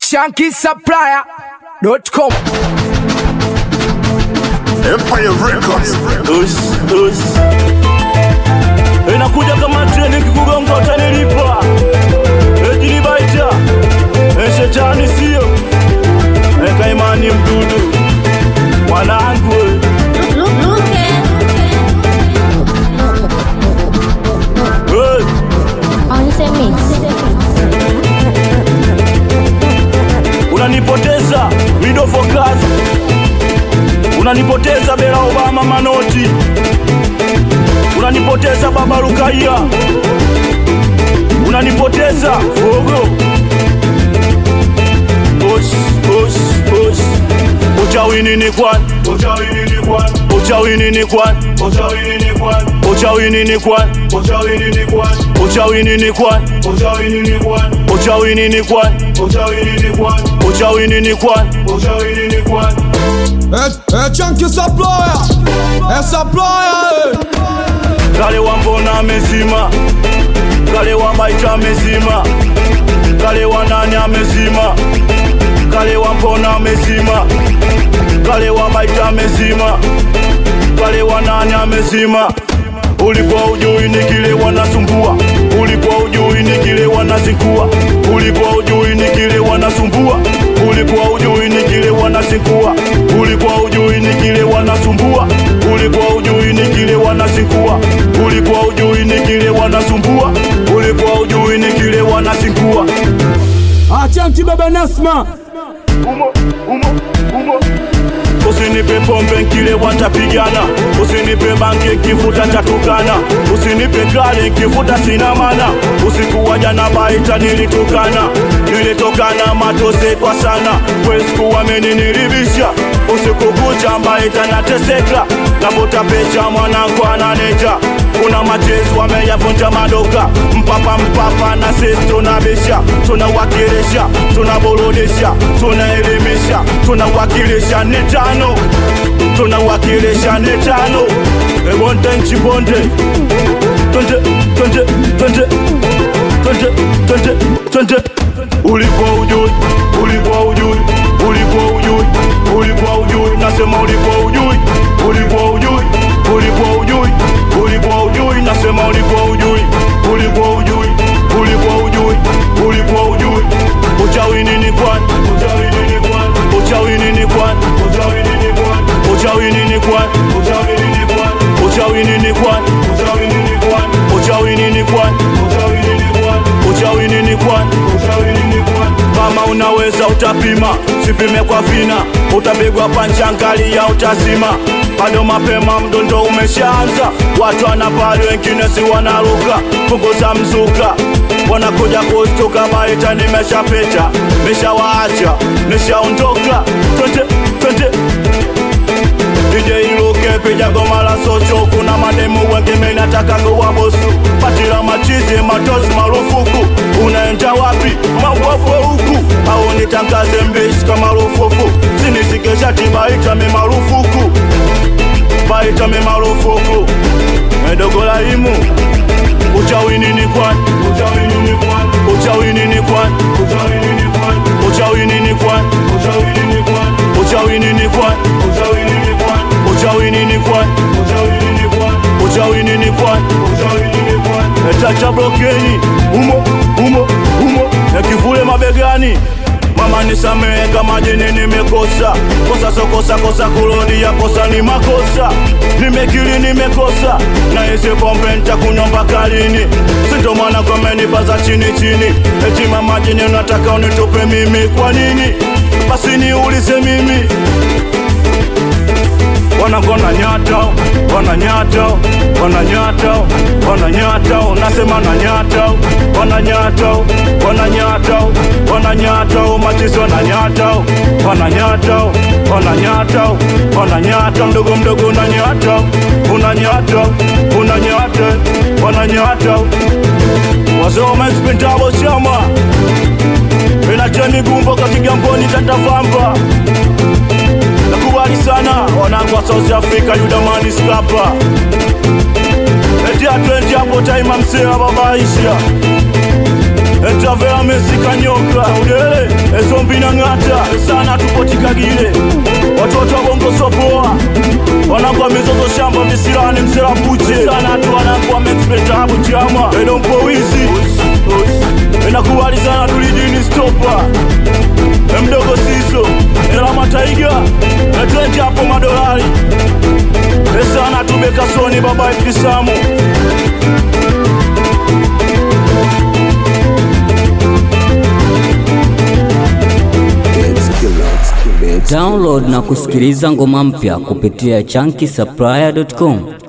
shankisupplier.com Empire Records. Us, us. Inakuja kama treni kikugonga utanilipa. Ejini baita. Eshetani sio. Eka imani mdudu. Mwanangu. we. Hey. Unanipoteza Widow Focus. Unanipoteza Bela Obama Manoti. Unanipoteza Baba Rukaiya. Unanipoteza Fogo. Osh, osh, osh. Uchawi nini kwan? Uchawi nini kwan? Uchawi nini kwan? Uchawi nini kwan? Uchawi nini kwan? Uchawi nini kwan? Uchawi nini kwan? Uchawi nini kwan? Uchawi nini kwan? Uchawi nini kwan? Uchawi nini kwan? Uchawi nini kwan? É, é Chunky Supplier, é Supplier, é. Kale wa mbona amezima, kale wa baita amezima, kale wa nani amezima, kale wa mbona amezima, kale wa baita amezima, kale wa nani amezima. Ulikuwa ujui ni kile wanasumbua, ulikuwa ujui ni kile wanazingua, ulikuwa ujui ni kile wanasumbua, ulikuwa ujui ni kile wanazingua, ulikuwa ujui ni kile wanasumbua, ulikuwa ujui ni kile wanazingua, ulikuwa ujui ni kile wanasumbua, ulikuwa ujui ni kile wanazingua. Ah, Chunky Baba Nasma. Umo, umo, umo. Usinipe pombe nkile watapigana, usinipe bangi nkivuta tatukana, usinipe kale nkivuta sina mana. Usiku wa jana baita nilitukana, nilitokana matose kwa sana, wesiku wameniniribisha usiku kucha baita nateseka, navuta pecha mwanangu ananeja kuna machezo wameyavunja madoka mpapa mpapa na sisi tunabisha tunawakilisha tunaburudisha tunaelimisha tunawakilisha ni tano tunawakilisha ni tano ebonde nchi bonde twende twende twende twende twende twende ulikuwa ujui ulikuwa ujui ulikuwa ujui ulikuwa ujui nasema ulikuwa ujui ulikuwa ujui ulikuwa ujui ulikuwa ujui nasema ulikuwa ujui ulikuwa ujui ulikuwa ujui ulikuwa ujui uchawi nini kwan uchawi nini kwan uchawi nini kwan uchawi nini kwan uchawi nini kwan uchawi nini kwan uchawi nini kwan uchawi nini kwan uchawi nini kwan uchawi nini kwan uchawi nini kwan uchawi nini kwan kama unaweza utapima sipime kwa vina utapigwa panchangalia utazima bado mapema mdondo umeshaanza watu wanapali wengine si wanaruka punguza mzuka wanakuja kustuka maita nimeshapita nishawaacha nishaondoka twende twende DJ iluke piga goma la socho kuna mademu wengine nataka kuwa bosu patila machizi matozi marufuku unaenda wapi mawafwe huku au nitangaze mbishi kama rufuku sinisikesha tibaita mi marufuku baita mi marufuku edogola imu uchawi nini kwan uchawi nini kwan uchawi nini kwan uchawi nini kwan uchawi nini kwan uchawi nini kwan uchawi nini kwan uchawi nini kwan uchawi nini kwan uchawi nini kwan uchawi nini kwan uchawi nini kwan etacha blokeni umo umo umo na kivule mabegani mama nisamehe kama jini nimekosa kosa sokosa kosa kurudia kosa ni makosa nimekiri nimekosa na isi pombe ntakunywa mpaka lini sinto mwana kwamenipaza chini chini eti mama jini unataka unitupe mimi kwa nini basi niulize mimi wanagona nyata wananyata wananyata wananyata nasema na nyata wananyata wananyata wananyata machizi wananyata wananyata wananyata wananyata mdogo mdogo unanyata unanyata unanyata wananyata wazee wamexpentabo chama inacheni gumbo kakigamboni tatavamba nakubali sana wanangu wa South Africa Yudamani Scapa eti atwendi hapo taima msea babaisha entavea mesika nyoka udele ezombi na ng'ata sana tupotikagile watoto wa bongo sopoa wanangwa mizozo shamba visirani mserapuche sana tu wanangwa mexpetabu chama edompo wizi enakubali sana tulidini stopa emdogo siso ela mataiga etwenje hapo madolari esana tubekasoni baba ifisamu Download na kusikiliza ngoma mpya kupitia chunky supplier.com.